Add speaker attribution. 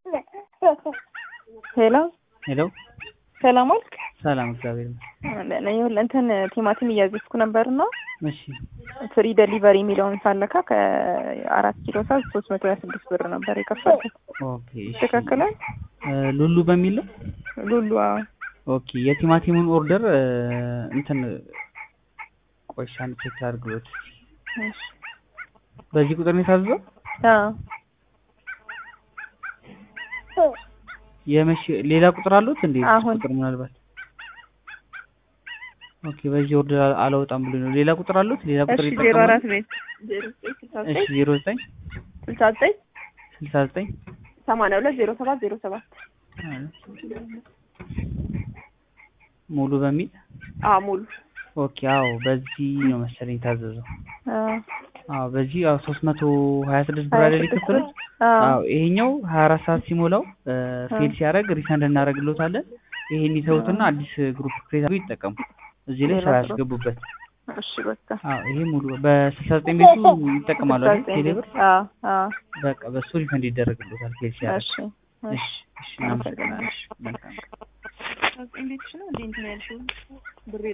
Speaker 1: ሄሎ
Speaker 2: ሄሎ
Speaker 1: ሰላም ዋልክ?
Speaker 2: ሰላም፣ እግዚአብሔር ይመስገን።
Speaker 1: ለእኔ ይኸውልህ እንትን ቲማቲም እያዘዝኩ ነበርና
Speaker 2: እሺ
Speaker 1: ፍሪ ደሊቨሪ የሚለውን ሳለካ ከአራት ኪሎ ሳዝ ሶስት መቶ ሀያ ስድስት ብር ነበር የከፈልኩት።
Speaker 2: ኦኬ እሺ።
Speaker 1: ትክክል
Speaker 2: እ ሉሉ በሚል ነው?
Speaker 1: ሉሉ አዎ።
Speaker 2: ኦኬ የቲማቲሙን ኦርደር እ እንትን ቆይ እሺ፣ አንድ ቼክ አድርግሎት።
Speaker 1: እሺ።
Speaker 2: በዚህ ቁጥር ነው የታዘዘው?
Speaker 1: አዎ
Speaker 2: የመቼ ሌላ ቁጥር አሉት እንዴ?
Speaker 1: አሁን።
Speaker 2: ቁጥር ምናልባት ኦኬ፣ በዚህ ኦርደር አል- አላወጣም ብሎ ነው። ሌላ ቁጥር አሉት? ሌላ ቁጥር
Speaker 1: እሺ ዜሮ
Speaker 2: ይጠቀማል?
Speaker 1: አራት ቤት ዜሮ ዘጠኝ ስልሳ
Speaker 2: እሺ
Speaker 1: ዘጠኝ
Speaker 2: ዜሮ ዘጠኝ
Speaker 1: ስልሳ ዘጠኝ
Speaker 2: ስልሳ ዘጠኝ
Speaker 1: ሰማንያ ሁለት ዜሮ ሰባት ዜሮ ሰባት
Speaker 2: ሙሉ በሚል
Speaker 1: አዎ ሙሉ
Speaker 2: ኦኬ። አዎ በዚህ ነው መሰለኝ የታዘዘው።
Speaker 1: አዎ
Speaker 2: አዎ በዚህ አዎ ሶስት መቶ ሀያ ስድስት ብር አይደል የከፈሉት?
Speaker 1: አዎ
Speaker 2: አዎ ይሄኛው ሀያ አራት ሰዓት ሲሞላው ፌል ሲያደርግ ሪፈንድ እናደርግሎታለን። ይሄን ይተውትና አዲስ ግሩፕ ክሬት አድርገው ይጠቀሙ። እዚህ ላይ
Speaker 1: ሌላ
Speaker 2: ሰው
Speaker 1: ስራ?
Speaker 2: ያስገቡበት።
Speaker 1: እሺ በቃ
Speaker 2: አዎ ይሄ ሙሉ በስልሳ ዘጠኝ ቤቱ ይጠቀማሉ
Speaker 1: ስልሳ
Speaker 2: አይደል?
Speaker 1: ዘጠኝ
Speaker 2: ቴሌ
Speaker 1: ቤት
Speaker 2: ብር
Speaker 1: አዎ አዎ
Speaker 2: በቃ በሱ ሪፈንድ ይደረግሎታል ፌል ሲያደርግ።
Speaker 1: እሺ
Speaker 2: እሺ እሺ እናመሰግናለን። እሺ መልካም
Speaker 1: ቤትሽ ነው እንዴ እንትን ያልሽው ብሬ